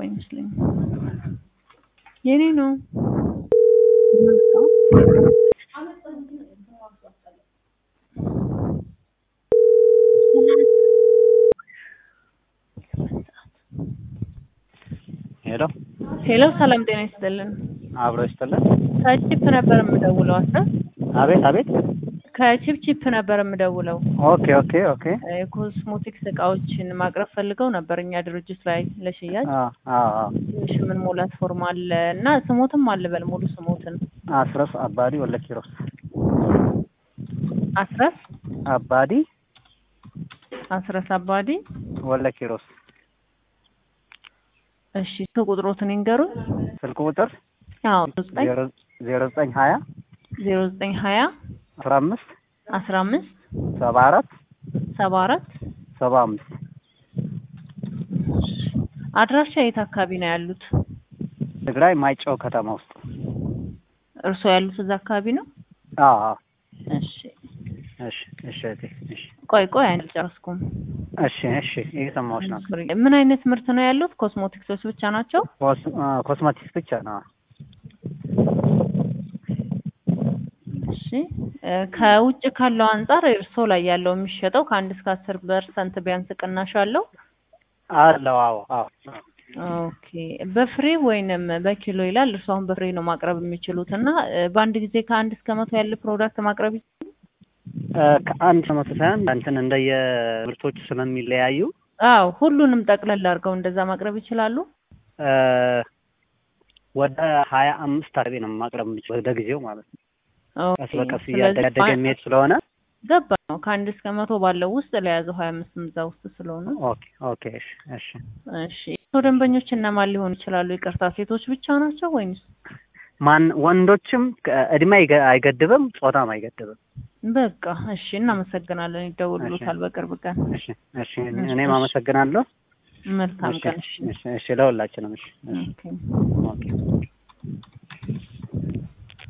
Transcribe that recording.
አይመስለኝም። የኔ ነው። ሄሎ ሄሎ፣ ሰላም ጤና ይስጥልን። አብሮ ይስጥልን። ከቺፕ ነበር የምደውለው። አስረ አቤት አቤት። ከቺፕ ነበር የምደውለው። ኦኬ ኦኬ ኦኬ። የኮስሞቲክስ እቃዎችን ማቅረብ ፈልገው ነበር እኛ ድርጅት ላይ ለሽያጭ። አዎ አዎ አዎ። ትንሽ ምን ሞላት ፎርም አለ እና ስሞትም አልበል ሙሉ ስሞትን አስረስ አባዲ ወለ ኪሮስ አስረስ አባዲ አስረስ አባዲ ወለ ኪሮስ። እሺ ቁጥሮትን ይንገሩኝ። ስልክ ቁጥር አዎ ዘጠኝ ዜሮ ዘጠኝ ሀያ ዜሮ ዘጠኝ ሀያ አስራ አምስት አስራ አምስት ሰባ አራት ሰባ አራት ሰባ አምስት አድራሻ የት አካባቢ ነው ያሉት? ትግራይ ማይጨው ከተማ ውስጥ። እርስዎ ያሉት እዛ አካባቢ ነው? አዎ አዎ። እሺ እሺ እሺ እህቴ፣ እሺ ቆይ ቆይ አልጨረስኩም። እሺ እሺ እየሰማሁሽ ነው። ምን አይነት ምርት ነው ያሉት? ኮስሞቲክሶች ብቻ ናቸው? ኮስ- አ፣ ኮስሞቲክስ ብቻ ነው። እሺ እ ከውጭ ካለው አንጻር እርስዎ ላይ ያለው የሚሸጠው ከአንድ እስከ አስር ፐርሰንት ቢያንስ ቅናሽ አለው? አለው። አዎ አዎ። ኦኬ በፍሬ ወይንም በኪሎ ይላል። እርሱ አሁን በፍሬ ነው ማቅረብ የሚችሉት እና እ በአንድ ጊዜ ከአንድ እስከ መቶ ያለ ፕሮዳክት ማቅረብ ይችላሉ? እ ከአንድ መቶ ሳይሆን እንትን እንደየ ምርቶቹ ስለሚለያዩ አዎ ሁሉንም ጠቅለል አድርገው እንደዛ ማቅረብ ይችላሉ? እ ወደ ሀያ አምስት አካባቢ ነው ማቅረብ የምችለው ወደ ጊዜው ማለት ነው። ቀስ ኦኬ በቀስ ስለዚህ እያደገ የሚሄድ ስለሆነ ገባ ነው ከአንድ እስከ መቶ ባለው ውስጥ ለያዘው ሀያ አምስትም እዛ ውስጥ ስለሆነ ኦኬ ኦኬ። እሺ እሺ። እሺ የእርስዎ ደንበኞች እነማን ሊሆኑ ይችላሉ? ይቅርታ ሴቶች ብቻ ናቸው ወይንስ? ማን ወንዶችም ከ- እድሜ አይገ- አይገድብም፣ ጾታም አይገድብም። በቃ እሺ እናመሰግናለን። ይደውሉታል በቅርብ ቀን። እሺ እሺ። እኔም አመሰግናለሁ። መልካም እሺ ቀን። እሺ እሺ እሺ። ለሁላችንም እሺ እሺ። ኦኬ ኦኬ